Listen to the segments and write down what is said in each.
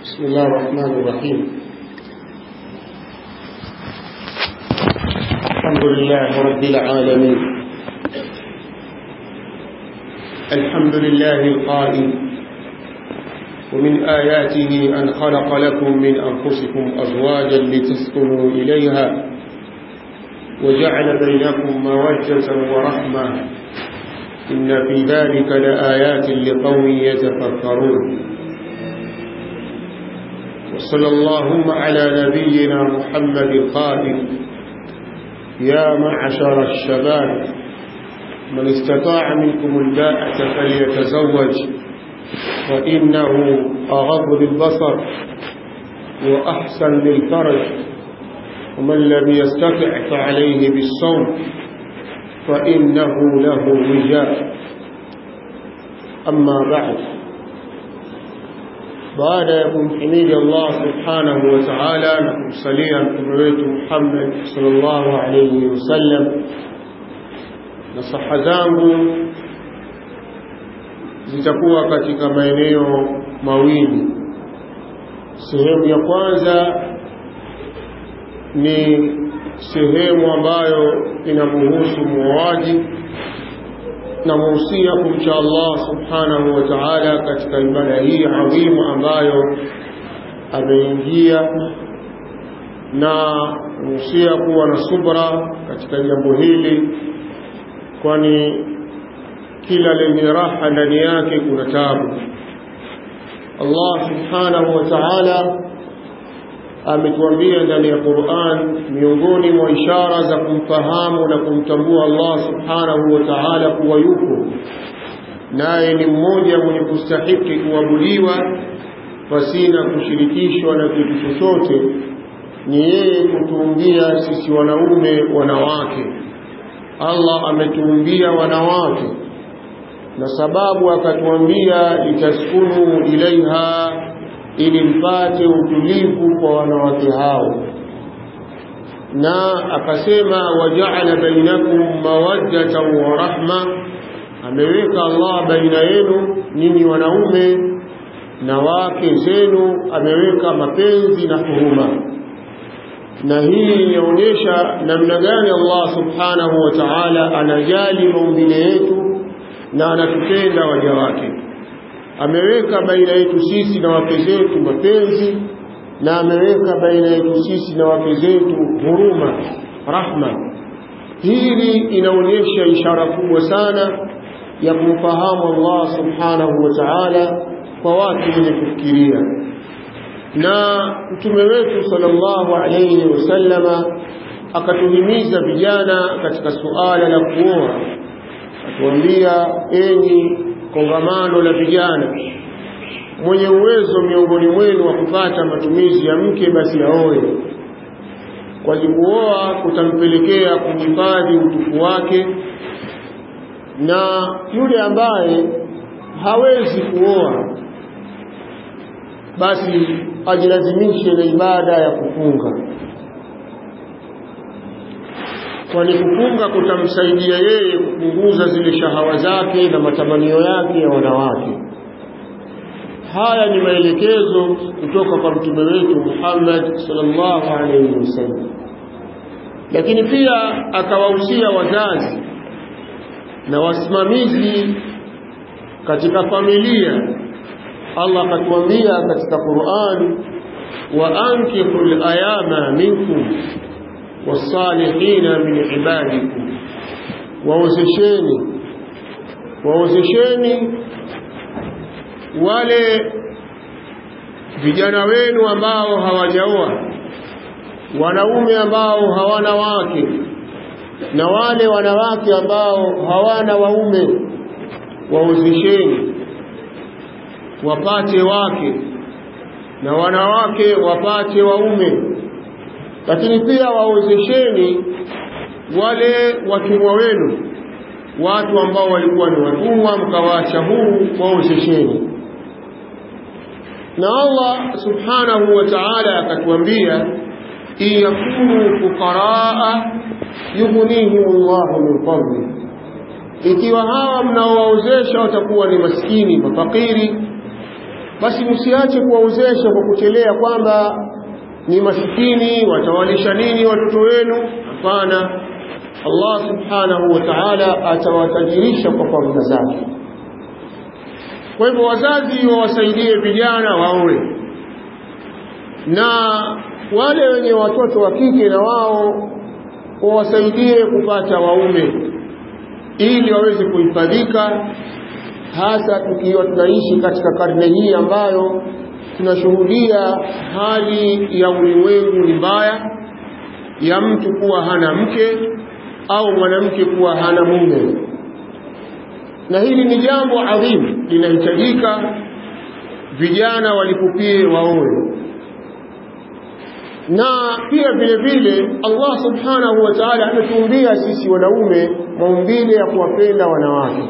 بسم الله الرحمن الرحيم الحمد لله رب العالمين الحمد لله القائل ومن آياته أن خلق لكم من أنفسكم أزواجا لتسكنوا إليها وجعل بينكم مودة ورحمة إن في ذلك لآيات لقوم يتفكرون وصلى اللهم على نبينا محمد القائل يا معشر الشباب من استطاع منكم الباءة فليتزوج فإنه أغض للبصر وأحسن للفرج ومن لم يستطع فعليه بالصوم فإنه له وجاء أما بعد baada ya kumhimidi Allah subhanahu wa ta'ala na kumsalia mtume wetu Muhammad sallallahu alayhi wasallam na saha zangu zitakuwa katika maeneo mawili sehemu ya kwanza ni sehemu ambayo inamhusu muoaji na muhusia kumcha Allah subhanahu wa ta'ala katika ibada hii adhimu ambayo ameingia na muhusia kuwa na subra katika jambo hili kwani kila lenye raha ndani yake kuna tabu Allah subhanahu wa ta'ala ametuambia ndani ya Qur'an miongoni mwa ishara za kumfahamu na kumtambua Allah subhanahu wa ta'ala kuwa yupo naye ni mmoja mwenye kustahiki kuabudiwa pasina kushirikishwa na kitu chochote ni yeye kutuumbia sisi wanaume wanawake Allah ametuumbia wanawake na sababu akatuambia litaskunu ilaiha ili mpate utulivu kwa wanawake hao na akasema wajaala bainakum mawaddatan wa rahma ameweka Allah baina yenu nyinyi wanaume na wake zenu ameweka mapenzi na huruma na hii inaonyesha namna gani Allah subhanahu wa ta'ala anajali maumbile yetu na anatupenda waja wake ameweka baina yetu sisi na wake zetu mapenzi na ameweka baina yetu sisi na wake zetu huruma rahma hili inaonyesha ishara kubwa sana ya kumfahamu Allah subhanahu wa ta'ala kwa watu wenye kufikiria na mtume wetu sallallahu alayhi wasallama akatuhimiza vijana katika suala la kuoa atuambia enyi kongamano la vijana mwenye uwezo miongoni mwenu wa kupata matumizi ya mke basi aoe kwa kuoa kutampelekea kuhifadhi utufu wake na yule ambaye hawezi kuoa basi ajilazimishe na ibada ya kufunga kwani kufunga kutamsaidia yeye kupunguza zile shahawa zake na matamanio yake ya wanawake haya ni maelekezo kutoka kwa mtume wetu Muhammad sallallahu alaihi wasallam lakini pia akawahusia wazazi na wasimamizi katika familia Allah akatuambia katika Qur'an wa ankihul ayama minkum wasalihina min ibadikum waozesheni waozesheni wale vijana wenu ambao hawajaoa wanaume ambao hawana wake na wale wanawake ambao hawana waume waozesheni wapate wake na wanawake wapate waume lakini pia waozesheni wale watumwa wenu watu ambao walikuwa ni watumwa mkawaacha huru waozesheni na Allah subhanahu wa ta'ala akatuambia in yakunu fuqaraa yughnihim Allahu min fadli ikiwa hawa mnaowaozesha watakuwa ni maskini mafakiri basi msiache kuwaozesha kwa kuchelea kwamba ni masikini watawalisha nini watoto wenu hapana Allah subhanahu wa ta'ala atawatajirisha kwa fadhila zake kwa hivyo wazazi wawasaidie vijana waoe na wale wenye watoto wa kike na wao wawasaidie kupata waume ili waweze kuhifadhika hasa tukiwa tunaishi katika karne hii ambayo tunashuhudia hali ya ulimwengu ni mbaya ya mtu kuwa hana mke au mwanamke kuwa hana mume na hili ni jambo adhimu linahitajika vijana walipupie waoe na pia vile vile Allah subhanahu wa ta'ala ametuumbia sisi wanaume maumbile ya kuwapenda wanawake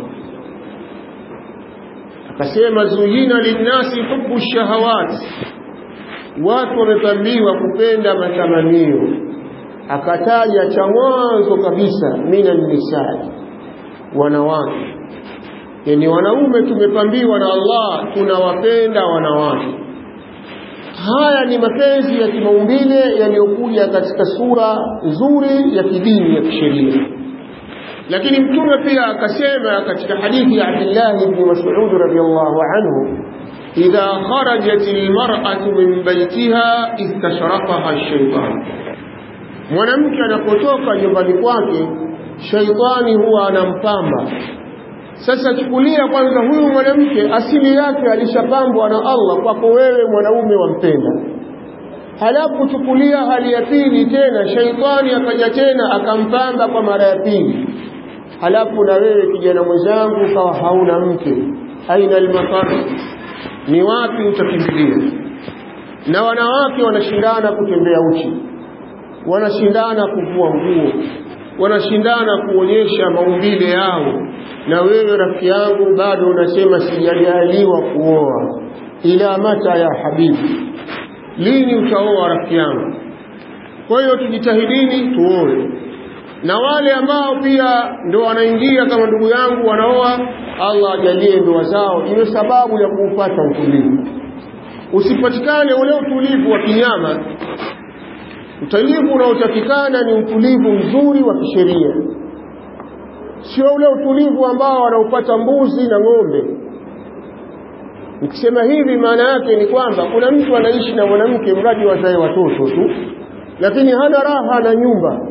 akasema zuyina linnasi hubu shahawat watu wamepambiwa kupenda matamanio akataja cha mwanzo kabisa mina nisai wanawake yani wanaume tumepambiwa na Allah tunawapenda wanawake haya ni mapenzi ya kimaumbile yaliyokuja katika sura nzuri ya kidini ya kisheria lakini mtume pia akasema katika hadithi ya Abdullah ibn Mas'ud radhiyallahu anhu idha kharajat almar'atu min baytiha istashrafaha ash-shaytan mwanamke anapotoka nyumbani kwake shaitani huwa anampamba sasa chukulia kwanza huyu mwanamke asili yake alishapambwa na Allah kwako wewe mwanaume wampenda halafu chukulia hali ya pili tena shaitani akaja tena akampamba kwa mara ya pili halafu na wewe kijana mwenzangu kawa hauna mke aina almafar ni wapi utakimbilia na wanawake wanashindana kutembea uchi wanashindana kuvua nguo wanashindana kuonyesha maumbile yao na wewe rafiki yangu bado unasema sijajaliwa kuoa ila mata ya habibi lini utaoa rafiki yangu kwa hiyo tujitahidini tuoe na wale ambao pia ndo wanaingia kama ndugu yangu wanaoa Allah ajalie ndoa zao iwe sababu ya kuupata utulivu usipatikane ule utulivu wa kinyama utulivu unaotakikana ni utulivu mzuri wa kisheria sio ule utulivu ambao wanaupata mbuzi na ng'ombe nikisema hivi maana yake ni kwamba kuna mtu anaishi na mwanamke mradi wazae watoto tu lakini hana raha na nyumba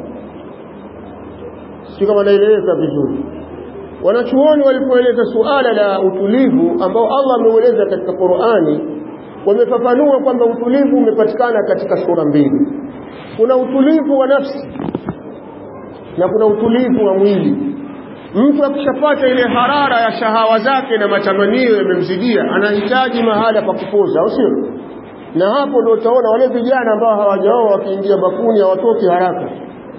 si kama naeleweka vizuri wanachuoni walipoeleza suala la utulivu ambao Allah ameueleza katika Qur'ani wamefafanua kwamba utulivu umepatikana katika sura mbili kuna utulivu wa nafsi na kuna utulivu wa mwili mtu akishapata ile harara ya shahawa zake na matamanio yamemzidia anahitaji mahala pa kupoza au sio na hapo ndio utaona wale vijana ambao hawajaoa wakiingia bafuni hawatoki haraka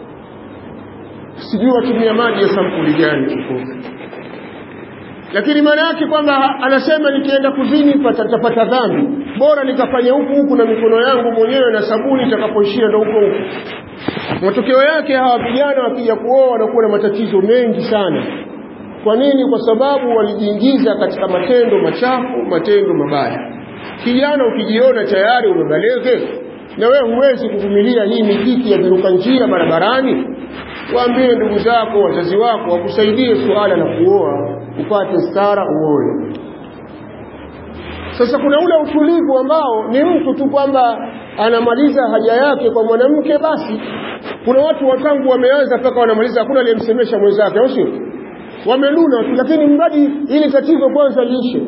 sijui watumia maji ya sampuli gani kipofu lakini maana yake kwamba anasema nikienda kuzini patapata dhambi bora nikafanya huku huku na mikono yangu mwenyewe na sabuni itakapoishia ndo huko huko matokeo yake hawa vijana wakija kuoa wanakuwa na matatizo mengi sana kwa nini kwa sababu walijiingiza katika matendo machafu matendo mabaya kijana ukijiona tayari umebalege na wewe huwezi kuvumilia hii mikiki ya viruka njia barabarani waambie ndugu zako wazazi wako wakusaidie suala la kuoa upate stara uoe sasa kuna ule utulivu ambao ni mtu tu kwamba anamaliza haja yake kwa mwanamke basi kuna watu watangu wameanza mpaka wanamaliza hakuna aliyemsemesha mwenzake au sio wamenuna tu lakini mradi ili tatizo kwanza liishe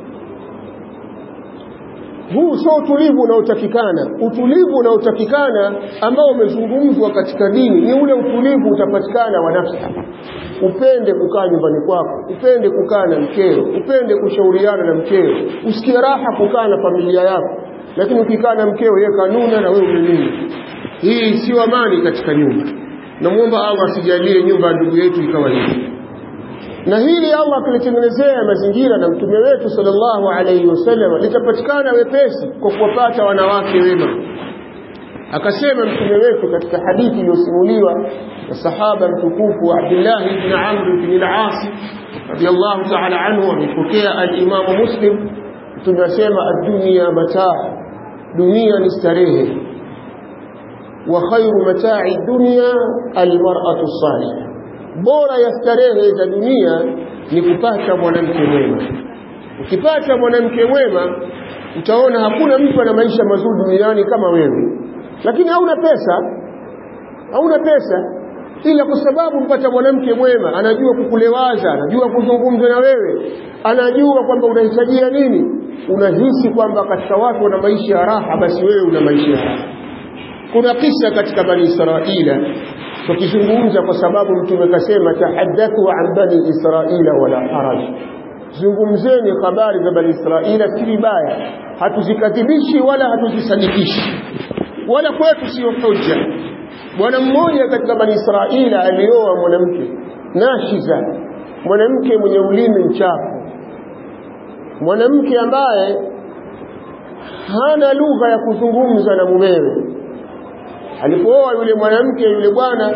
huu sio utulivu unaotakikana utulivu unaotakikana ambao umezungumzwa katika dini ni ule utulivu utapatikana wa nafsi upende kukaa nyumbani kwako upende kukaa na mkeo upende kushauriana na mkeo usikie raha kukaa na familia yako lakini ukikaa na mkeo yeye kanuna na wewe umenuna hii sio amani katika nyumba namwomba Allah asijalie nyumba ya ndugu yetu ikawa hivi na hili Allah akilitengenezea mazingira na mtume wetu sallallahu alayhi wasallam litapatikana wepesi kwa kuwapata wanawake wema akasema mtume wetu katika hadithi iliyosimuliwa na sahaba mtukufu Abdullah ibn Amr ibn al-As radiyallahu ta'ala anhu amepokea al-Imam Muslim tunasema ad-dunya mataa dunia ni starehe wa khairu matai dunya almar'atu salihah bora ya starehe za dunia ni kupata mwanamke mwema ukipata mwanamke mwema utaona hakuna mtu ana maisha mazuri duniani kama wewe lakini hauna pesa hauna pesa ila kwa sababu mpata mwanamke mwema anajua kukulewaza anajua kuzungumza na wewe anajua kwamba unahitajia nini unahisi kwamba katika watu wana maisha ya raha basi wewe una maisha ya raha kuna kisa katika bani israila tukizungumza kwa sababu mtume kasema tahaddathu an bani israila wala haraj zungumzeni habari za bani israila si vibaya hatuzikadhibishi wala hatuzisadikishi wala kwetu sio hujja bwana mmoja katika bani israila alioa mwanamke nashiza mwanamke mwenye ulimi mchafu mwanamke ambaye hana lugha ya kuzungumza na mumewe alipooa yule mwanamke yule bwana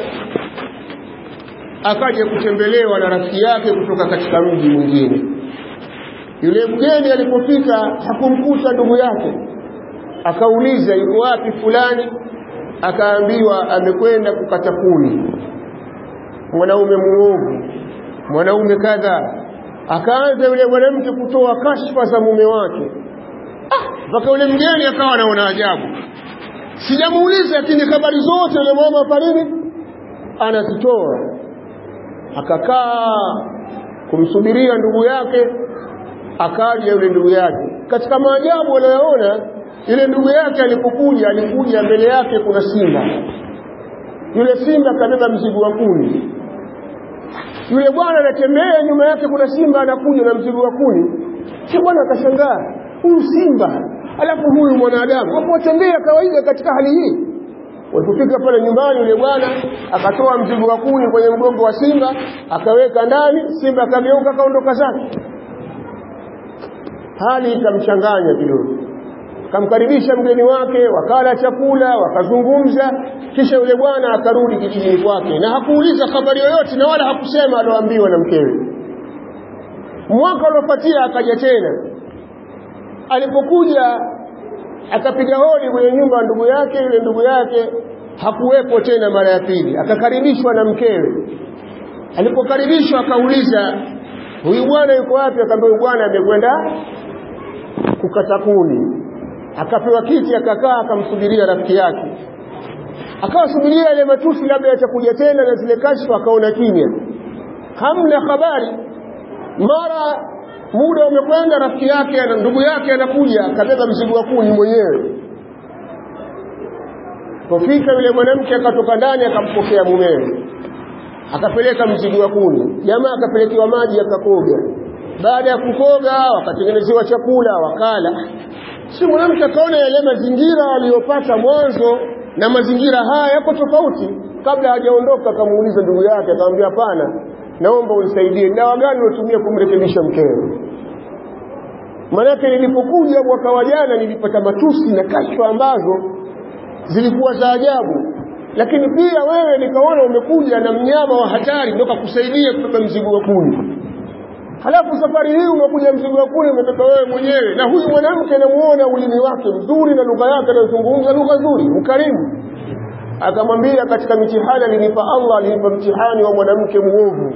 akaja kutembelewa na rafiki yake kutoka katika mji mwingine yule mgeni alipofika hakumkuta ndugu yake akauliza yuko wapi fulani akaambiwa amekwenda kukata kuni mwanaume muovu mwanaume kadha akaanza yule mwanamke kutoa kashfa za mume wake mpaka ah, yule mgeni akawa anaona ajabu sijamuuliza lakini habari zote yule mama farini anazitoa akakaa kumsubiria ndugu yake akaja yule ndugu yake katika maajabu anayoona yule ndugu yake alipokuja alikuja mbele yake kuna simba yule simba kabeba mzigo wa kuni yule bwana anatembea nyuma yake kuna simba anakuja na mzigo wa kuni si bwana akashangaa huyu simba alafu huyu mwanadamu hapo watembea kawaida katika hali hii walipofika pale nyumbani yule bwana akatoa mzigo wa kuni kwenye mgongo wa simba akaweka ndani simba akageuka akaondoka zake hali ikamchanganya kidogo kamkaribisha mgeni wake wakala chakula wakazungumza kisha yule bwana akarudi kijijini kwake na hakuuliza habari yoyote na wala hakusema aloambiwa na mkewe mwaka uliofuatia akaja tena alipokuja akapiga hodi kwenye nyumba ya ndugu yake yule ndugu yake hakuwepo tena mara ya pili akakaribishwa na mkewe alipokaribishwa akauliza huyu bwana yuko wapi akaambia huyu bwana amekwenda kukata kuni akapewa kiti akakaa akamsubiria rafiki yake akawasubiria ile matusi labda yatakuja tena na zile kashfa akaona kimya hamna habari mara muda umekwenda rafiki yake na ndugu yake anakuja akabeba mzigo wa kuni mwenyewe pofika yule mwanamke akatoka ndani akampokea mumewe akapeleka mzigo wa kuni jamaa akapelekewa maji akakoga baada ya kukoga wakatengenezewa chakula wakala si mwanamke akaona yale mazingira aliyopata mwanzo na mazingira haya yako tofauti kabla hajaondoka akamuuliza ndugu yake akamwambia hapana naomba unisaidie dawa gani unatumia kumrekebisha mkeo manake nilipokuja mwaka wa jana nilipata matusi na kashfa ambazo zilikuwa za ajabu lakini pia wewe nikaona umekuja na mnyama wa hatari ndio kakusaidia kubeba mzigo wa kuni halafu safari hii umekuja mzigo wa kuni umebeba wewe mwenyewe na huyu mwanamke namuona ulimi wake mzuri na lugha yake anazungumza lugha nzuri mkarimu akamwambia katika mitihani alinipa Allah alinipa mtihani wa mwanamke muovu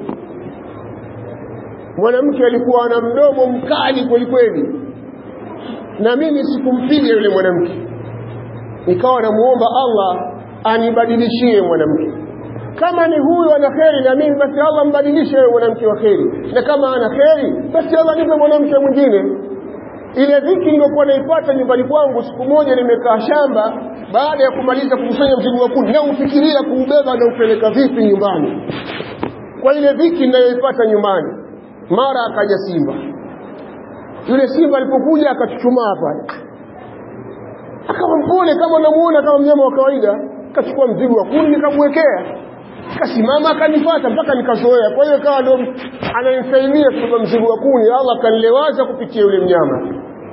mwanamke alikuwa na mdomo mkali kweli kweli na mimi sikumpiga yule mwanamke nikawa namuomba Allah anibadilishie mwanamke kama ni huyu ana kheri na mimi basi Allah mbadilishe yule mwanamke wa kheri na kama ana kheri basi Allah nipe mwanamke mwingine ile dhiki niliyokuwa naipata nyumbani kwangu siku moja nimekaa shamba baada ya kumaliza kukusanya mzigo wa kuni na ufikiria kuubeba na upeleka vipi nyumbani kwa ile dhiki ninayoipata nyumbani mara akaja simba yule simba alipokuja akachuchumaa pale akawa mpole kama namuona kama mnyama wa kawaida akachukua mzigo wa kuni nikamwekea kasimama akanifuata mpaka nikazoea kwa hiyo kawa ndo ananisaidia kubeba mzigo wa kuni Allah akanilewaza kupitia yule mnyama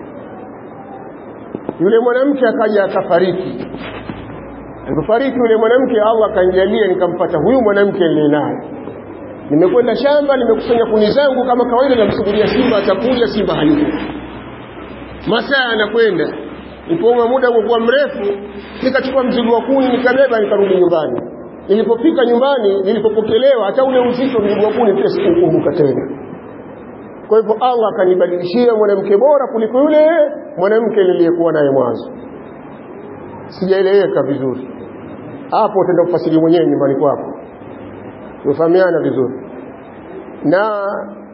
yule mwanamke akaja akafariki alipofariki yule mwanamke Allah akanijalia nikampata huyu mwanamke niliye naye nimekwenda shamba nimekusanya kuni zangu kama kawaida namsubiria simba atakuja simba hayupo masaa yanakwenda Nilipoona muda umekuwa mrefu, nikachukua mzigo wa kuni nikabeba nikarudi nyumbani. Nilipofika nyumbani, nilipopokelewa, hata ule uzito mzigo wa kuni pia sikukumbuka tena. Kwa hivyo Allah akanibadilishia mwanamke bora kuliko yule mwanamke niliyekuwa naye mwanzo. Sijaeleweka vizuri hapo, utaenda kufasiri mwenyewe nyumbani kwako, tufahamiana vizuri. Na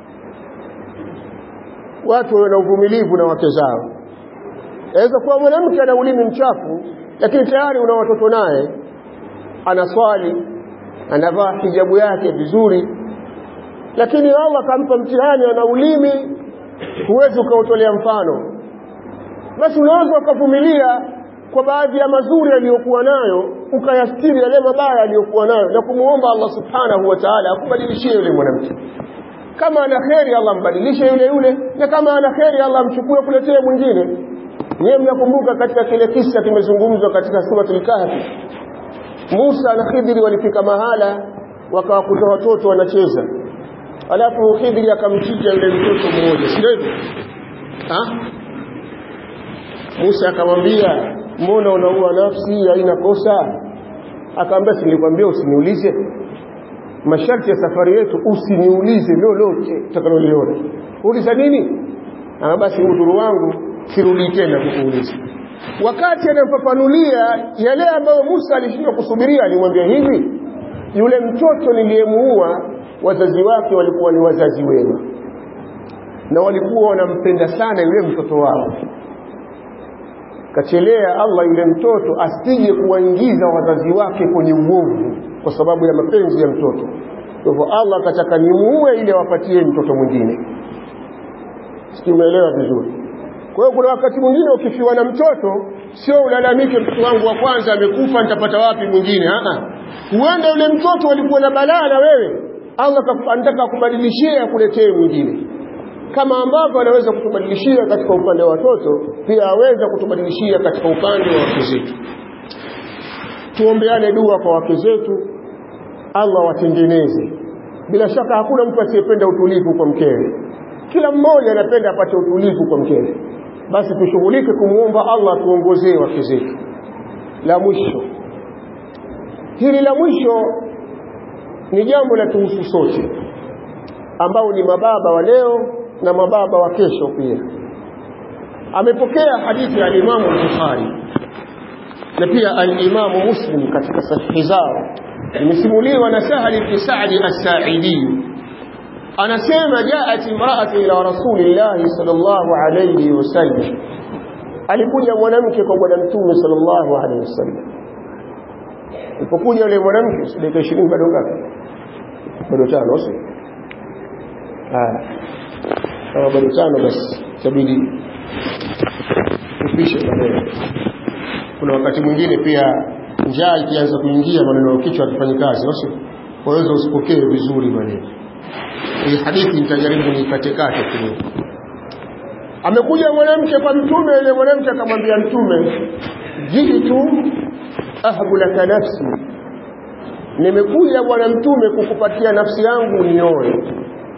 watu wawe na uvumilivu na wake zao Yaweza kuwa mwanamke ana ulimi mchafu, lakini tayari una watoto naye, anaswali, anavaa hijabu yake vizuri, lakini Allah kampa mtihani, ana ulimi, huwezi ukautolea mfano. Basi unaweza ukavumilia kwa baadhi ya mazuri aliyokuwa nayo, ukayastiri yale mabaya aliyokuwa nayo, na kumwomba Allah subhanahu wa ta'ala akubadilishie yule mwanamke. Kama ana kheri, Allah mbadilishe yule yule, na kama ana kheri, Allah mchukue kuletee mwingine. Nyewe mnakumbuka katika kile kisa kimezungumzwa katika suratul Kahfi, Musa na Khidri walifika mahala wakawakuta watoto wanacheza, alafu Khidri akamchinja yule mtoto mmoja, si hivyo? Musa akamwambia, mbona unaua nafsi, haina kosa? Akamwambia, si nilikwambia usiniulize masharti ya safari yetu, usiniulize lolote utakaloliona. Uliza nini? Ah, basi udhuru wangu sirudi tena kukuuliza. Wakati anampapanulia yale ambayo Musa alishindwa kusubiria, alimwambia hivi, yule mtoto niliyemuua, wazazi wake walikuwa ni wazazi wema na walikuwa wanampenda sana yule mtoto wao. Kachelea Allah yule mtoto asije kuwaingiza wazazi wake kwenye uovu kwa sababu ya mapenzi ya mtoto. Kwa hivyo Allah akataka nimuue ili awapatie mtoto mwingine. Sijui umeelewa vizuri. Kwa hiyo kuna wakati mwingine ukifiwa na mtoto, sio ulalamike, mtoto wangu wa kwanza amekufa, nitapata wapi mwingine? Ah, huenda yule mtoto alikuwa na balaa na wewe, Allah anataka akubadilishie akuletee mwingine. Kama ambavyo anaweza kutubadilishia katika upande wa watoto, pia aweza kutubadilishia katika upande wa wake zetu. Tuombeane dua kwa wake zetu, Allah watengeneze. Bila shaka hakuna mtu asiyependa utulivu kwa mkewe, kila mmoja anapenda apate utulivu kwa mkewe basi tushughulike kumwomba Allah tuongozee wake zetu. La mwisho, hili la mwisho ni jambo la tuhusu sote, ambao ni mababa wa leo na mababa wa kesho pia. Amepokea hadithi ya Alimamu Bukhari na pia Alimamu Muslim katika sahihi zao, imesimuliwa na Sahal ibn Sa'di as-Sa'idi anasema jaat imraatu ila rasulillahi sallallahu alayhi wasallam, alikuja mwanamke kwa bwana mtume sallallahu alayhi wasallam. Alipokuja yule mwanamke, dakika ishirini bado ngapi? Bado tano, sio? Haya, kama bado tano, basi itabidi tupishe maneno. Kuna wakati mwingine pia njaa ikianza kuingia, maneno ya kichwa hatufanyi kazi, sio? Waweza usipokee vizuri maneno hii hadithi nitajaribu niikatekate kidogo. Amekuja mwanamke kwa mtume, yule mwanamke akamwambia mtume, jitu ahbu laka nafsi, nimekuja bwana mtume kukupatia nafsi yangu nioe.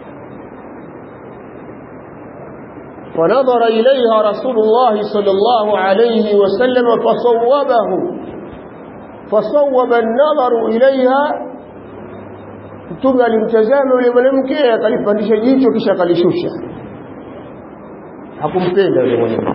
فنظر إليها رسول الله صلى الله عليه وسلم فصوبه فصوب النظر إليها mtume alimtazama yule mwanamke akalipandisha jicho kisha akalishusha hakumpenda yule mwanamke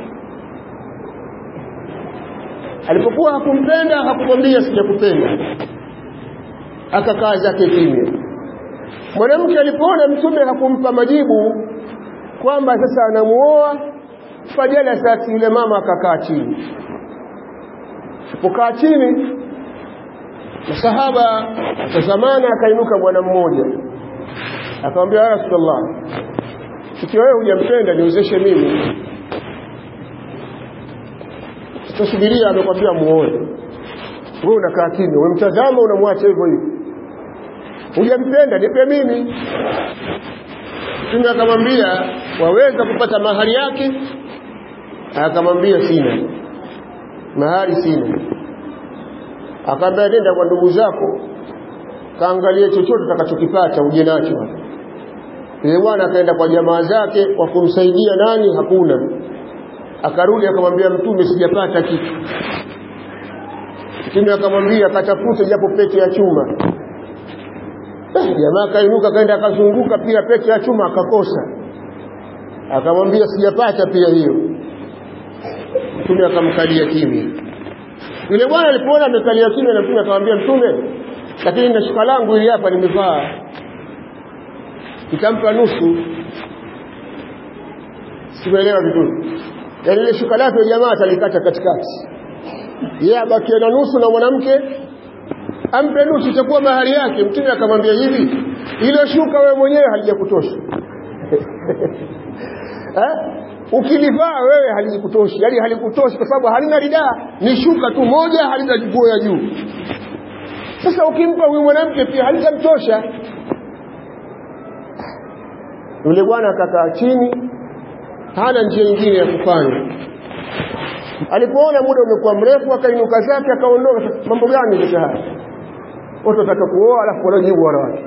alipokuwa hakumpenda hakumwambia sijakupenda akakaa zake kimya mwanamke alipoona mtume hakumpa majibu kwamba sasa anamuoa fajalasat yule mama akakaa chini alipokaa chini masahaba tazamana akainuka bwana mmoja akamwambia ya rasulullah ikiwa wewe hujampenda niozeshe mimi sitasubiria amekwambia muoe wewe unakaa kimya umemtazama unamwacha hivyo hivyo hujampenda nipe mimi mtume akamwambia waweza kupata mahari yake akamwambia sina mahari sina akaambia nenda kwa ndugu zako kaangalie chochote utakachokipata uje nacho yule bwana akaenda kwa jamaa zake kwa kumsaidia nani hakuna akarudi akamwambia mtume sijapata kitu mtume akamwambia katafute japo pete ya chuma jamaa kainuka kaenda akazunguka pia pete ya chuma akakosa akamwambia sijapata pia hiyo mtume akamkalia kimya yule bwana alipoona amekalia kimya na mtume akamwambia mtume lakini na shuka langu hili hapa nimevaa nitampa nusu simeelewa vizuri yaani ile shuka lake jamaa atalikata katikati yeye abakie na nusu na mwanamke ampe nusu itakuwa mahari yake mtume akamwambia hivi ile shuka wewe mwenyewe halijakutosha eh ukilivaa wewe halikutoshi yani halikutoshi kwa sababu halina ridaa ni shuka tu moja halina nguo ya juu sasa ukimpa huyu mwanamke pia halitamtosha yule bwana akakaa chini hana njia nyingine ya kufanya alipoona muda umekuwa mrefu akainuka zake akaondoka mambo gani sasa haya watu wataka kuoa alafu wanajibu wanawake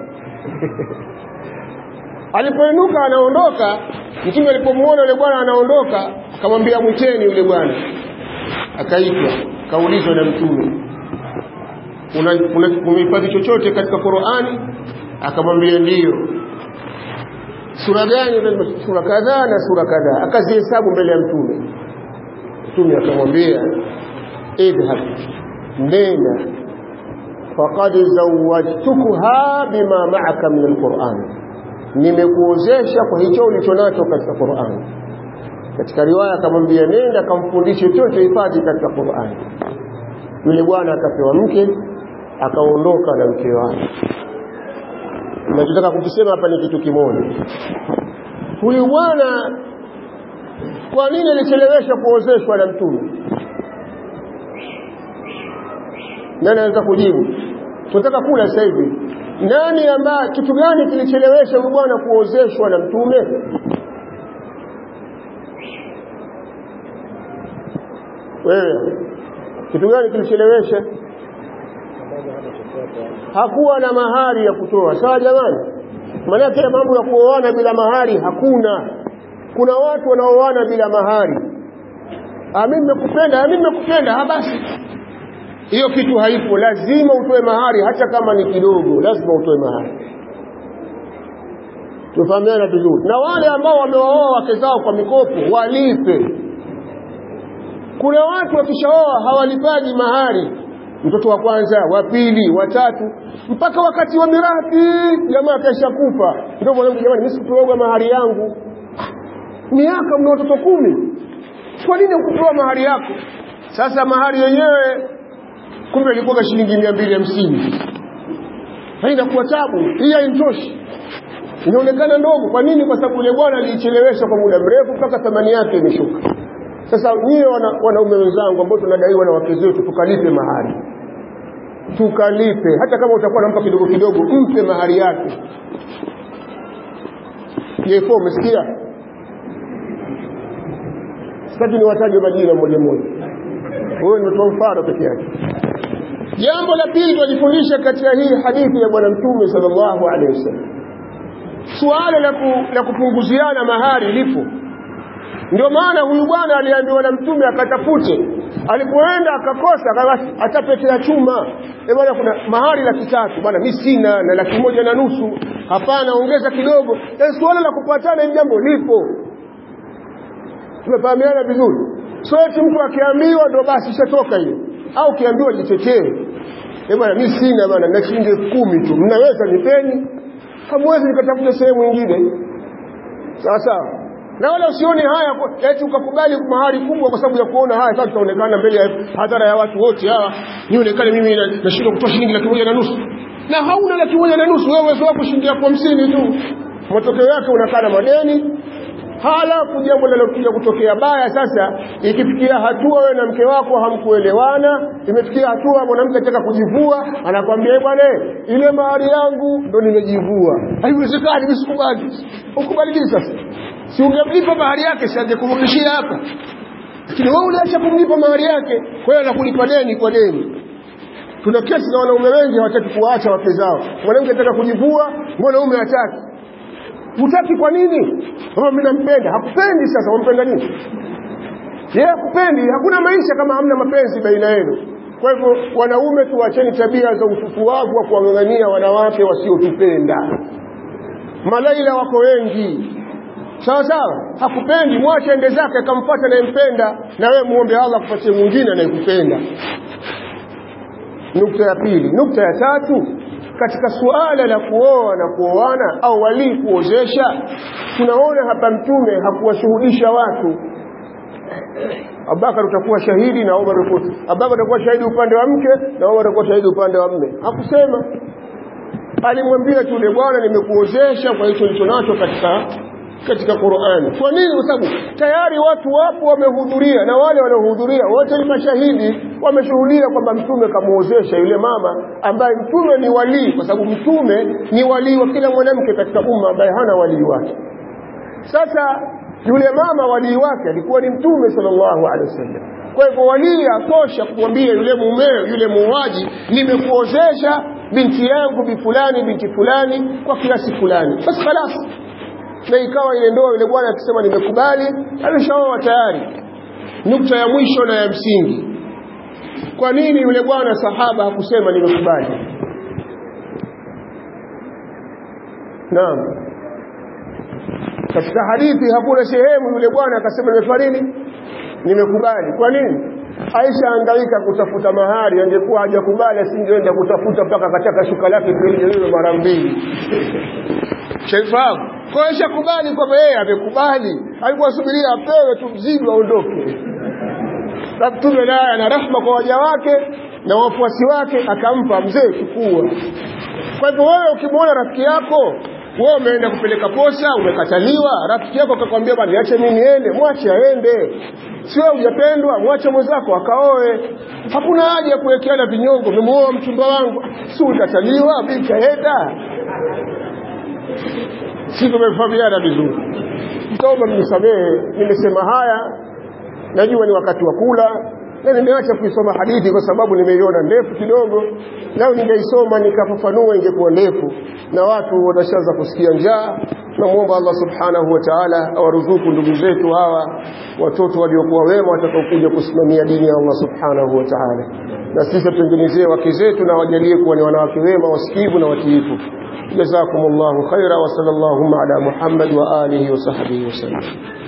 alipoinuka anaondoka mtume alipomuona yule bwana anaondoka akamwambia mwiteni yule bwana akaitwa kaulizwa na mtume umehifadhi chochote katika Qur'ani akamwambia ndiyo sura gani sura kadhaa na sura kadhaa akazihesabu mbele ya mtume mtume akamwambia idhhab nenda faqad zawwajtukuha bima ma'aka min alquran nimekuozesha kwa hicho ulichonacho katika Qur'an katika riwaya akamwambia nenda kamfundishe chochote hifadhi katika Qur'an yule bwana akapewa mke akaondoka na mke wake nachotaka kukisema hapa ni kitu kimoja huyu bwana kwa nini alichelewesha kuozeshwa na mtume nani anaweza kujibu tunataka kula sasa hivi nani ambaye kitu gani kilichelewesha huyu bwana kuozeshwa na mtume wewe kitu gani kilichelewesha hakuwa na mahari ya kutoa sawa jamani maanake mambo ya kuoana bila mahari hakuna kuna watu wanaoana bila mahari mimi nimekupenda mimi nimekupenda ha basi hiyo kitu haipo lazima utoe mahari hata kama ni kidogo lazima utoe mahari tufahamiana vizuri na wale ambao wamewaoa wake zao kwa mikopo walipe kuna watu wakishaoa hawalipaji mahari mtoto wa kwanza wa pili wa tatu mpaka wakati wa mirathi jamaa kesha kufa ndio mwanangu jamani mimi sikupewa mahari yangu miaka mna watoto kumi kwa nini ukupewa mahari yako sasa mahari yenyewe kumbe ilikuwa shilingi mia mbili hamsini inakuwa tabu hii haimtoshi inaonekana ndogo kwa nini kwa sababu yule bwana aliichelewesha kwa muda mrefu mpaka thamani yake imeshuka sasa nyie wanaume wana wenzangu ambao tunadaiwa na wake zetu tukalipe mahari tukalipe hata kama utakuwa nampa kidogo kidogo mpe mahari yake jefo umesikia sitaki niwataje majina moja moja huyo nimetoa mfano peke yake jambo la pili tunajifundisha katika hii hadithi ya bwana mtume sallallahu alaihi wasallam suala la, ku, la kupunguziana mahari lipo ndio maana huyu bwana aliambiwa na mtume akatafute alipoenda akakosa hata pete ya chuma e bwana kuna mahari laki tatu bwana mi sina na laki moja na nusu hapana ongeza kidogo e, suala la kupatana hili jambo lipo tumefahamiana vizuri so eti mtu akiambiwa ndo basi ishatoka hiyo au kiambiwa jitetee e bwana mi sina bwana na shilingi elfu kumi tu mnaweza nipeni hamwezi nikatafuta sehemu nyingine sawa sawa na wala usione haya eti ukakubali mahari kubwa kwa sababu ya kuona haya sasa tutaonekana mbele ya hadhara ya watu wote hawa nionekane mimi nashindwa kutoa shilingi laki moja na nusu na hauna laki moja na nusu wewe uwezo wako shilingi elfu hamsini tu matokeo yake unakaa na madeni halafu jambo linalokuja kutokea baya sasa ikifikia hatua wewe na mke wako hamkuelewana imefikia hatua mwanamke anataka kujivua anakwambia bwana ile mahari yangu ndo nimejivua haiwezekani mimi sikubali ukubali nini sasa si ungemlipa mahari yake si angekurudishia hapa lakini wewe uliacha kumlipa mahari yake kwa hiyo anakulipa deni kwa deni tuna kesi na wanaume wengi hawataki kuwaacha wake zao mwanamke anataka kujivua mwanaume hataki hutaki kwa nini kama mimi nampenda hakupendi sasa wampenda nini yeye hakupendi hakuna maisha kama hamna mapenzi baina yenu kwa hivyo wanaume tuacheni tabia za ufufuavu wa kuwang'ang'ania wanawake wasiotupenda malaila wako wengi sawa sawa hakupendi mwache ende zake akamfuata anayempenda na wewe muombe Allah kupatie mwingine anayekupenda nukta ya pili nukta ya tatu katika suala la kuoa na kuoana au walii kuozesha tunaona hapa mtume hakuwashuhudisha watu Abubakar utakuwa shahidi na Umar Abubakar utakuwa shahidi upande wa mke na Umar utakuwa shahidi upande wa mme hakusema alimwambia tu yule bwana nimekuozesha kwa hicho nilicho nacho katika katika Qur'ani. Kwa nini? Kwa sababu tayari watu wapo wamehudhuria, na wale waliohudhuria wote ni mashahidi, wameshuhudia kwamba mtume kamuozesha yule mama ambaye mtume ni walii, kwa sababu mtume ni walii wa kila mwanamke katika umma ambaye hana walii wake. Sasa yule mama walii wake alikuwa ni mtume sallallahu alaihi wasallam. Kwa hivyo walii atosha kumwambia yule mumeo, yule muuaji, nimekuozesha binti yangu bi fulani binti fulani kwa kiasi fulani, basi khalas na ikawa ile ndoa yule bwana akisema nimekubali ameshaoa tayari nukta ya mwisho na ya msingi kwa nini yule bwana sahaba hakusema nimekubali naam katika hadithi hakuna sehemu yule bwana akasema nimefanya nini nimekubali kwa nini Aisha angaika kutafuta mahari angekuwa hajakubali asingeenda kutafuta mpaka akataka shuka lake lile mara mbili shaifahamu kwa hiyo shakubali kwamba yeye amekubali alikuwa subiria apewe tu mzigo aondoke na mtume naye ana rahma kwa waja wake na wafuasi wake akampa mzee chukua kwa hivyo wewe ukimwona rafiki yako wewe umeenda kupeleka posa umekataliwa rafiki yako akakwambia bwana niache mimi niende mwache aende sio hujapendwa mwache mwenzako akaoe hakuna haja ya kuwekeana vinyongo umemuoa mchumba wangu si utakataliwa mimi kaenda si tumefahamiana vizuri mtaomba mnisamehe nimesema haya najua ni wakati wa kula na nimeacha kuisoma hadithi kwa sababu nimeiona ndefu kidogo lao ningeisoma nikafafanua ingekuwa ndefu na watu watashaanza kusikia njaa tunamwomba Allah subhanahu wa ta'ala awaruzuku ndugu zetu hawa watoto waliokuwa wema watakaokuja kusimamia dini ya Allah subhanahu wa ta'ala na sisi tutengenezee wake zetu na wajalie kuwa ni wanawake wema wasikivu na watiifu جزاكم الله خيرا وصلى اللهم على محمد وآله وصحبه وسلم